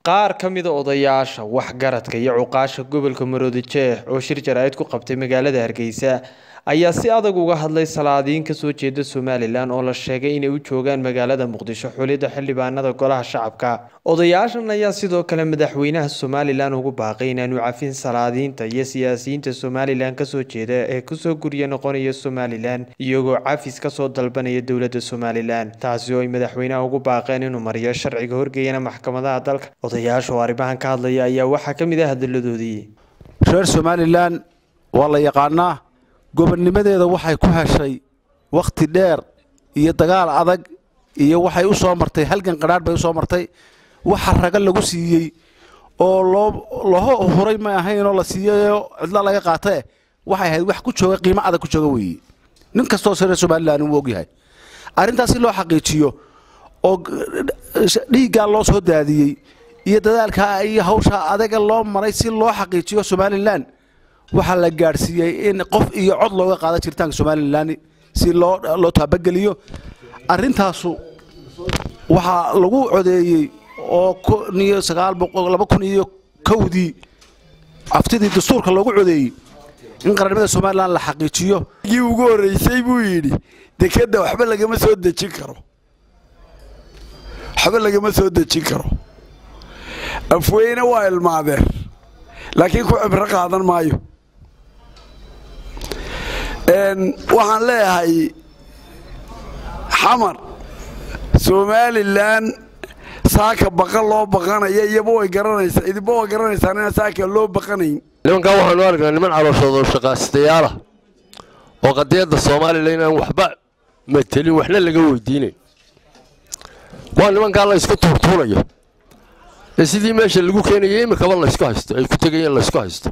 qaar ka mida odayaasha waxgaradka iyo cuqaasha gobolka maroodi jeex oo shir jaraa'id ku qabtay magaalada hargeysa ayaa si adag uga hadlay salaadiin kasoo jeeda somalilan oo la sheegay inay u joogaan magaalada muqdisho xulidda xildhibaanada golaha shacabka odayaashan ayaa sidoo kale madaxweynaha somalilan ugu baaqay inaanu cafin salaadiinta iyo siyaasiyiinta somalilan kasoo jeeda ee kusoo gurya noqonaya somalilan iyagoo cafis kasoo dalbanaya dowladda somalilan taasi oo ay madaxweynaha ugu baaqeen inuu mariyo sharciga horgeeyana maxkamadaha dalka odayaasha oo arrimahan ka hadlaya ayaa waxaa ka mid ah hadaladoodii reer somalilan waa la yaqaanaa gobonnimadeeda waxay ku heshay wakhti dheer iyo dagaal adag iyo waxay u soo martay halgan qadhaadh bay u soo martay waxa raga lagu siiyey oo loo laho huray ma ahaynoo la siiyeyoo cidlo laga qaatae waxay ahayd wax ku jooga qiimo adag ku jooga weeye nin kastoo reer somalilan uu ogyahay arrintaas si loo xaqiijiyo oo dhiiggaa loo soo daadiyey iyo dadaalkaa iyo hawshaa adaga loo maray si loo xaqiijiyo somalilan waxaa la gaadhsiiyey in qof iyo cod looga qaada jiritaanka somalilan si loo loo taabageliyo arrintaasu waxaa lagu codeeyey oo kun iyo sagaal boqol laba kun iyo kowdii aftidii dastuurka loogu codeeyey in qarannimada somalilan la xaqiijiyo gii ugu horreysay buu yidhi dekedda waxba lagama soo dejin karo waxba lagama soo dejin karo afweyne waa ilmaadeen laakiin ku cibro qaadan maayo waxaan leeyahay xamar somalilan saaka baqan loo baqanaya iyaba way garanaysaa idinba way garanaysaan inaan saaka loo baqanayn nimankan waxaanu aragnaa niman calooshooda shaqaastayaalah oo qadiyadda soomaalilan inaan waxba matelin waxna laga weydiinayn waa nimankaa la ysku tuurtuurayo ee sidii meesha lagu keenayay imikaba laysku haysto ay ku tegayeen laysku haysto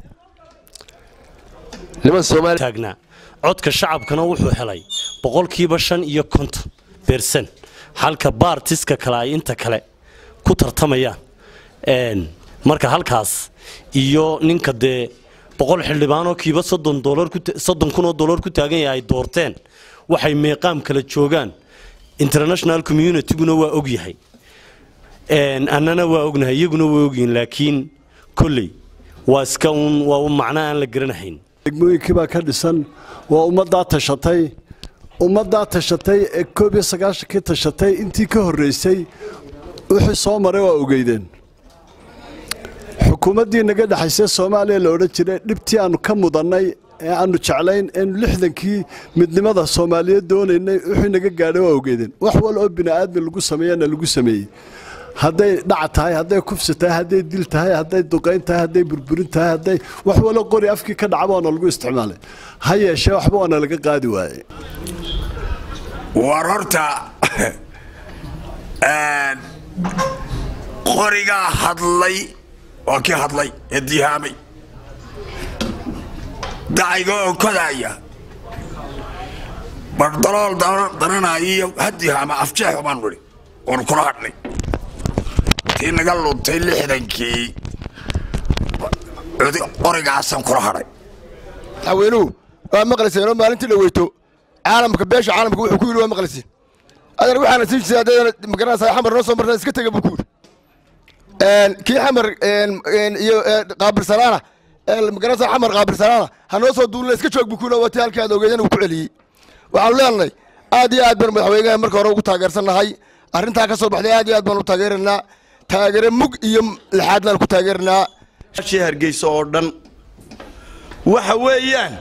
niman taagnaa codka shacabkana wuxuu helay boqolkiiba shan iyo konton bersan halka baartiska kale ay inta kale ku tartamayaan marka halkaas iyo ninka dee boqol xildhibaanoo kiiba soddon kunoo dollar ku taagan yahay ay doorteen waxay meeqaam kala joogaan international communityguna waa ogyahay annana waa ognahay iyaguna waa ogyihiin laakiin kolley waa iska un waa un macno aan la garanahayn degmooyinkii baa ka dhisan waa ummaddaa tashatay ummaddaa tashatay ee koob iyo sagaashankii tashatay intii ka horraysay wixii soo maray waa ogeydeen xukuumaddii naga dhexaysay soomaaliya la odhan jiray dhibtii aannu ka mudannay ee aannu jeclayn eenu lixdankii midnimada soomaaliyeed doonaynay wixii naga gaadhay waa ogeydeen wax wal oo bini'aadmi lagu sameeyana lagu sameeyey hadday dhac tahay hadday kufsi tahay hadday dil tahay hadday duqayn tahay hadday burburin tahay hadday wax walo qori afkii ka dhaca waana lagu isticmaalay ha yeeshee waxba waana laga qaadi waayey war horta qorigaa hadlay waa kii hadlay ee dihaamay dacayga oo kodaaya bardalool daranaayo iyo hadihaama afjeexu baan nidhi oonu kula hadhnay tii naga luntay lixdankii qorigaasaan kula hadhay madaxweynuhu waa maqlayseenoo maalintii la weyto caalamka beesha caalamka wuxuu ku yidhi waa maqlaysiin adana waxaana siin jirtay haddayna magaranaysaa xamar noo soo marna iska tega buu ku yidhi kii xamar iyo qaabilsanaana magaranaysaa xamar qaabilsanaana ha noo soo duulina iska joog buu ku yidhi waa tii halkii aad ogeedeen uu ku celiyey waxaanu leenahay aad iyo aad baan madaxweynaha marka hore ugu taageersannahay arrintaa ka soo baxday aad iyo aad baan u taageeraynaa taageere mug iyo lixaadlaan ku taageernaa shii hargeysa oo dhan waxa weeyaan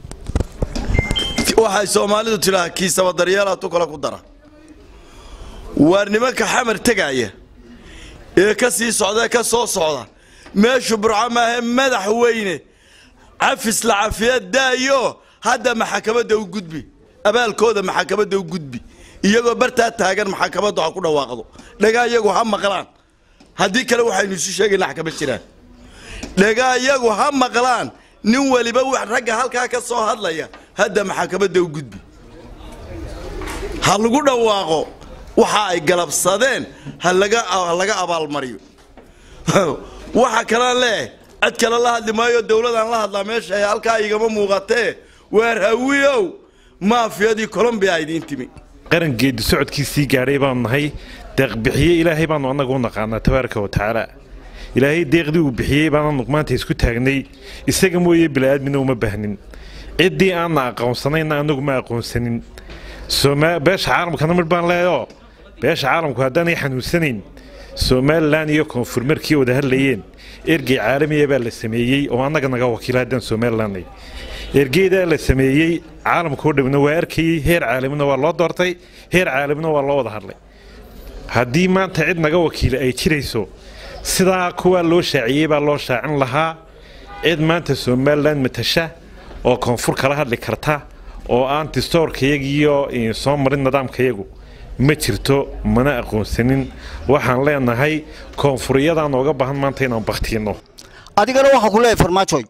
waxay soomaalidu tidhaha kiisaba daryeelaatu kale ku dara waa nimanka xamar tegaaya ee ka sii socda ee ka soo socda meeshu burco maahe madaxweyne cafis la cafiya daayo hadda maxakamadda u gudbi abaalkooda maxakamadda u gudbi iyagoo bartaa taagan maxakamaddu ha ku dhawaaqdo dhagaa iyagu ha maqlaan haddii kale waxaynu isu sheegaynaa xakama jiraan dhagaa iyagu ha maqlaan nin weliba wax ragga halkaa ka soo hadlaya hadda maxakamadda u gudbi ha lagu dhawaaqo waxa ay galabsadeen ha laga abaalmariyo waxa kalaan leeyahay cid kale la hadli maayo dowladaan la hadlaa meesha ee halkaa igama muuqatee waar hawiyow maafiyadii colombiya idiin timi qarangeedu socodkiisii gaadhay baanu nahay deeqbixiye ilaahay baanu annagu u naqaanaa tabaaraka wa tacaala ilaahay deeqdii uu bixiyey baan anagu maanta isku taagnay isaga mooye bili-aadmina uma baahnin ciddii aanna aqoonsanayna anagu ma aqoonsanin beesha caalamkana midh baan leeyo beesha caalamku haddaanay xanuunsanayn somalilan iyo koonfur markii wada hadlayeen ergey caalamiya baa la sameeyey oo annaga naga wakiila haddaan somalilanay ergeydaa la sameeyey caalamkao dhowna waa arkayey heer caalamina waa loo doortay heer caalamina waa loo wada hadlay haddii maanta cid naga wakiila ay jirayso sidaa kuwaa loo shaaciyey baa loo shaacin lahaa cid maanta somalilan matasha oo koonfur kala hadli karta oo aan distoorkayagiiyo soo marin nidaamkayagu ma jirto mana aqoonsanin waxaan leenahay koonfuriyadaan nooga baahan maanta inaan baktiinno adigana waxaan ku leeyahay farmaajoy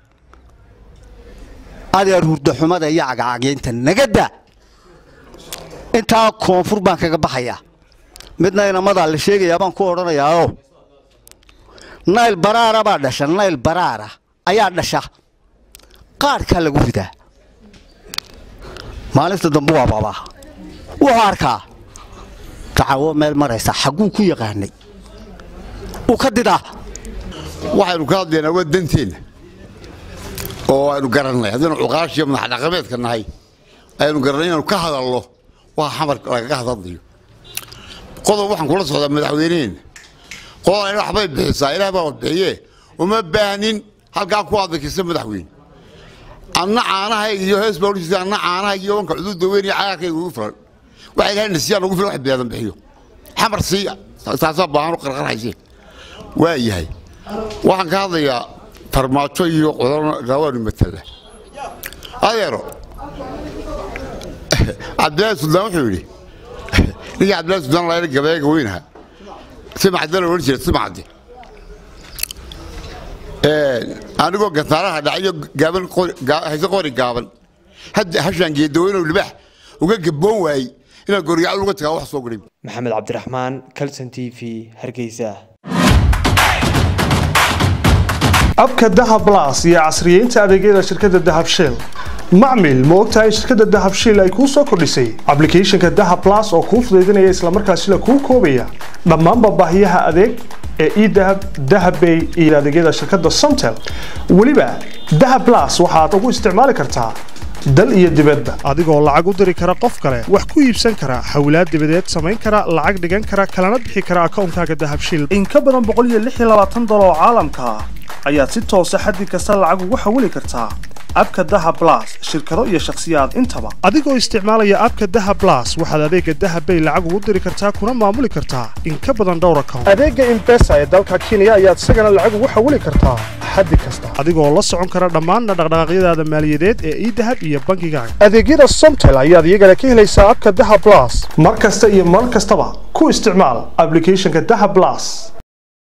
adeer hurdaxumada iyo cagacagyaynta nagada intaa koonfur baan kaga baxayaa midna inamadaa la sheegayaa baan ku odhanayaao nayl baraara baa dhasha nayl baraara ayaa dhasha qaadhkaa lagu ridaa maalinta dambe waa babaa wuxuu arkaa dacawo meel maraysa xagguu ku yaqaanay uu ka didaa waxaynu ka hadlaynaa waa danteenna oo aynu garannay haddaynu cuqaashiyo madaxdhaqameedka nahay aynu garannay inaanu ka hadalno waa xamar lagaga hadadlayo qodob waxaan kula socdaa madaxweyneheenna qodob waxbay bixisaa ilaah baa wadbixiye uma baahnin halkaa ku adakisa madaxweyne anna caanahayga iyo hees baa odhan anna caanahayga iyo wanka cuduudda weyn iyo cagaarkayga ugu filan waxa ilahay nasiyaa nagu filan wax beedan bixiyo xamar siiya taasaa baahano qarqarhayse waa yahay waxaan ka hadlayaa farmaajo iyo qodarawaanu matala adeero cabdilaahi suldaan wuxuu yidhi ninkii cabdilaahi suldaan layla gabeega weynaha simacda la odhan jira simacdi anigoo gantaaraha dhacayo gaaban hayse qori gaaban hadda hashaan geedaweynow libaax uga gabboon waayey inaan goryacal uga tagaa wax soo gurin maxamed cabdiraxmaan calson t v hargeysa abka dahab blas iyo casriyeynta adeegyada shirkadda dahab shell macmil ma ogtahay shirkadda dahab shell ay kuu soo kordhisay ablicathonka dahab blas oo kuu fudaydinaya islamarkaasina kuu koobaya dhammaanba baahiyaha adeeg ee edahab dahabbay iyo adeegyada shirkadda somtel weliba dahab blas waxaad ugu isticmaali kartaa dal iyo dibadda adigoo lacag u diri kara qof kale wax ku iibsan kara hawlaad dibadeed samayn kara lacag dhigan kara kalana bixi kara akoonkaaga dahab shell in ka badan boqol iyo lix iyo labaatan dolar oo caalamka ah ayaad si toosa xaddi kasta lacag ugu xawili kartaa abka dahab blas shirkado iyo shakhsiyaad intaba adigoo isticmaalaya abka dahab blas waxaad adeega dahab bay lacag ugu diri kartaa kuna maamuli kartaa in ka badan dhowr account adeega imbesa ee dalka kenya ayaad isagana lacag ugu xawili kartaa xaddi kasta adigoo la socon kara dhammaan dhaqdhaqaaqyadaada maaliyadeed ee idahab iyo bangigaaga adeegyada somtel ayaad iyagana ka helaysaa abka dahab blas mar kasta iyo mar kastaba ku isticmaal ablicathonka dahab blas